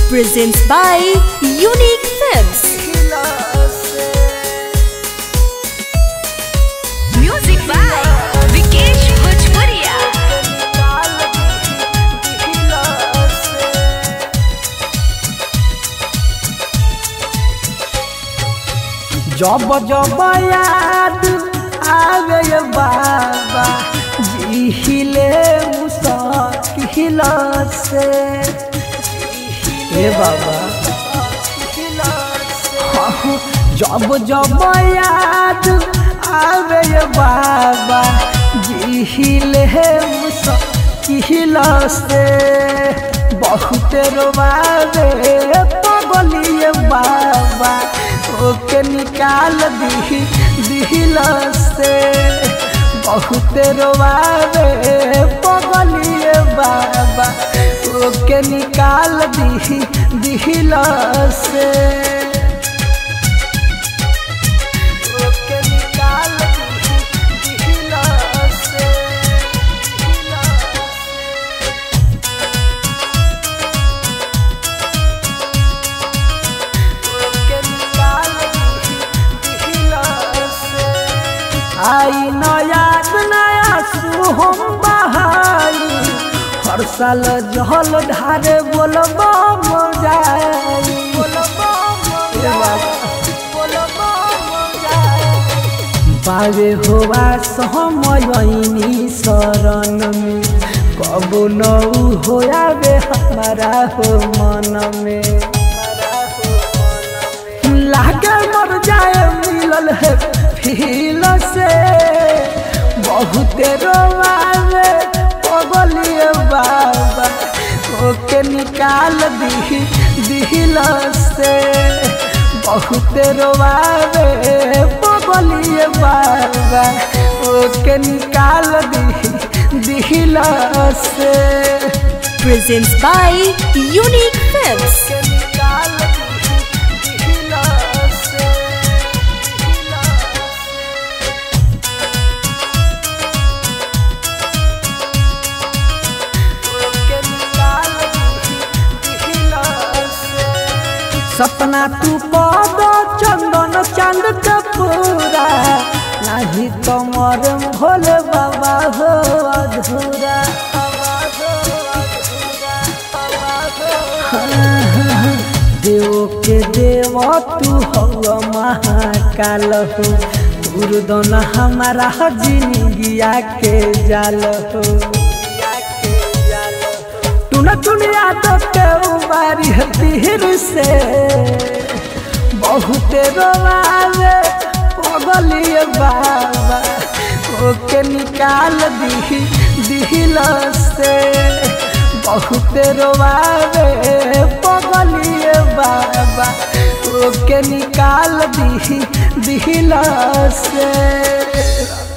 presents by Unique Films. Music by Vikesh Bhojpuria. जब जब याद आवे ये बाबा जिहिले मुसाकिल से हे बाबा हाँ, जब जब याद आवे ये बाबा जिहिले मुसाकिल से बहुत रोवावे पगलिए बाबा ओके निकाल दी दिल से बहुत रोवावे पगलिए बाबा ओके निकाल दी दिल से ओके निकाल दी दिल से ओके निकाल दी दिल से आई नया नया सुहम बहाई हर साल जहल ढारे बोलबा मजाई बावे होवा सहमयनी शरण में कबो न होयावे हमारा हो मन में लागे मर जाए मिलल है फील से बहुत रोवावे पगलिए बाबा ओके निकाल दी दिल से बहुत रोवावे पगलिए बाबा ओके निकाल दी दिल से Presents by Unique Films. ओके निकाल दी दिल से ओके निकाल दी दिल से सपना तू पद चंदन चांद के पूरा नहीं कमर भोल बाबा हो अधूरा देव के देव तू हो महाकाल हो दुर्दन हमारा जिंदगिया के जाल हो टुन टुनिया तो के उबारी तीर से बहुत रोवावे पगलिए बाबा ओके निकाल दी दिल से बहुत रोवावे पगलिए बाबा ओके निकाल दी दिल से